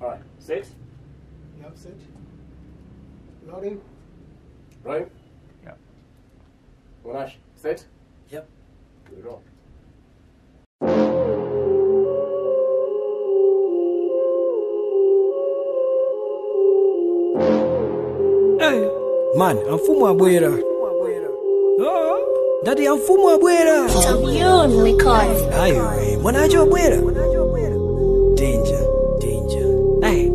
Alright, set. Yep, set. Loading. Rolling. Yep. Monash, set. Yep. We roll. Hey, man, amfumo abwera. Oh, Dati amfumo abwera. Champion Record. Ayo, mwanacho abwera. Danger, danger. Hey.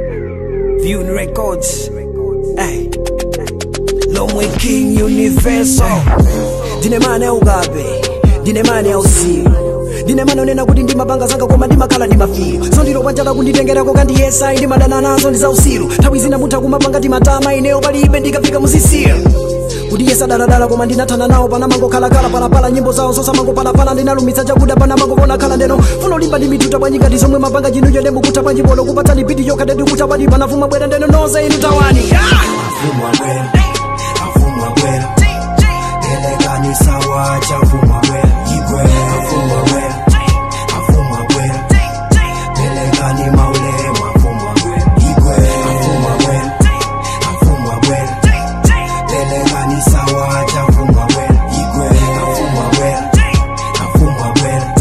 View Records. Hey. Lomwe King Universal. Ndine mane ugabe. Ndine mane ausiru. ndine mane onena kuti ndimapanga zanga koma ndimakhala ndi mafiyo so ndilo kwanjaka kunditengerako kandiyesa ndimadana nazo ndi zausiru nthawi zina mutha kumapanga timatama ineyo palibe ndikafika muzisiya kuti yesa daladala koma ndinathana nawo panamangokhalakhala palapala nyimbo zawo zosamangopalapala ndinalumitsa chakuda panamangopona khala ndeno funo limba ndi mituta bwanyikati zomwe mapanga chinu chode mukutha bwanjipolo kupatsani biti yokha dedi kutha padi panafuma bwera ndeno nonse inu tawani Afumwa bwera, afumwa bwera. Elekani sawa cha afumwa bwera. Igwe, afumwa bwera, afumwa bwera. Elekani maulemu, afumwa bwera. Igwe, afumwa bwera, afumwa bwera. Elekani sawa cha afumwa bwera. Igwe, afumwa bwera, afumwa bwera.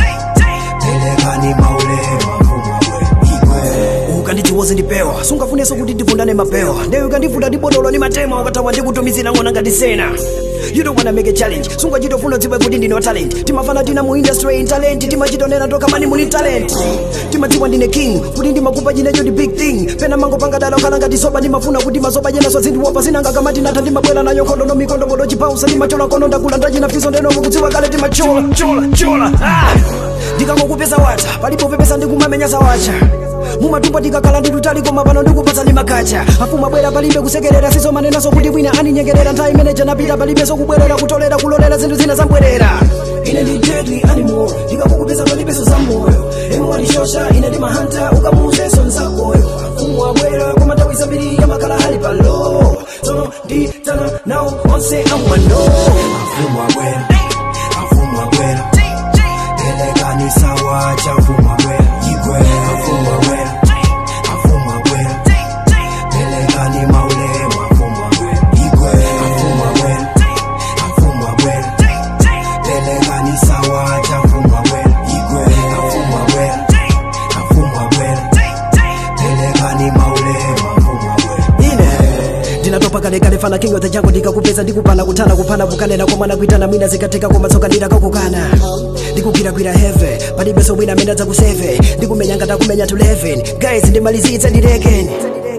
Elekani maulemu, afumwa bwera. Igwe. ukandichiwoze ndipewa sungafuneso kuti ndivundane mapewa ndeyo ukandivunda ndibodolo ni matema ukathawa ndikutumizira ng'ona ngati sena You don't wanna make a challenge sungachitofuna dziwe kuti ndine talent timafana tina mu industry in talent timachitonena toka mani muli talent timadziwa ndine king kuti ndimakupa chinecho ndi big thing pena mangopanga dala okhala ngati soba ndimafuna kuti masoba chenaso zindiwopa sinanga kamati natha ndimabwera nayo nkhondo no mikondo bodo chipausa ndimachola kono ndakula ndachina fiso ndeno mukudziwa kale timachola chola chola ah! ndikangokupeza wacha palipo pepesa ndikumamenya sawacha mumatumba ndikakhala nditutali koma pano ndikupatsa ndi makacha afuma bwera palibe kusekerera sizo manenaso kuti bwina aninyengerera nthawi imeneja napita palibe sokubwerera kutolera kulolera zinthu zina zambwerera ine ndi deadly animal ndikakukupeza palibeso za moyo emu walishosha ine ndi mahanta ukamuuzeso nzakoyo afumu abwera koma nthawi zambiri yamakhala ali palo tsono nditana nawo onse amwano Afumwa bwera, afumwa bwera. Elekani sawa cha afumwa bwera. Igwe, afumwa bwera, afumwa bwera. Elekani maulemu, afumwa bwera. Igwe, afumwa bwera, afumwa bwera. Elekani sawa cha afumwa bwera. Igwe, afumwa bwera, afumwa bwera. Elekani maulemu, afumwa bwera. ine ndinatopa kalekale fana king of the jungle ndikakupeza ndikupana kuthana kuphana kukanena komana kuitana mwina zikatheka koma tsoka ndirakakukana ndikugwirakwira heve palibenso wina amene adzakuseve ndikumenya ngati akumenya to 11 guys ndimalizitse ndilekeni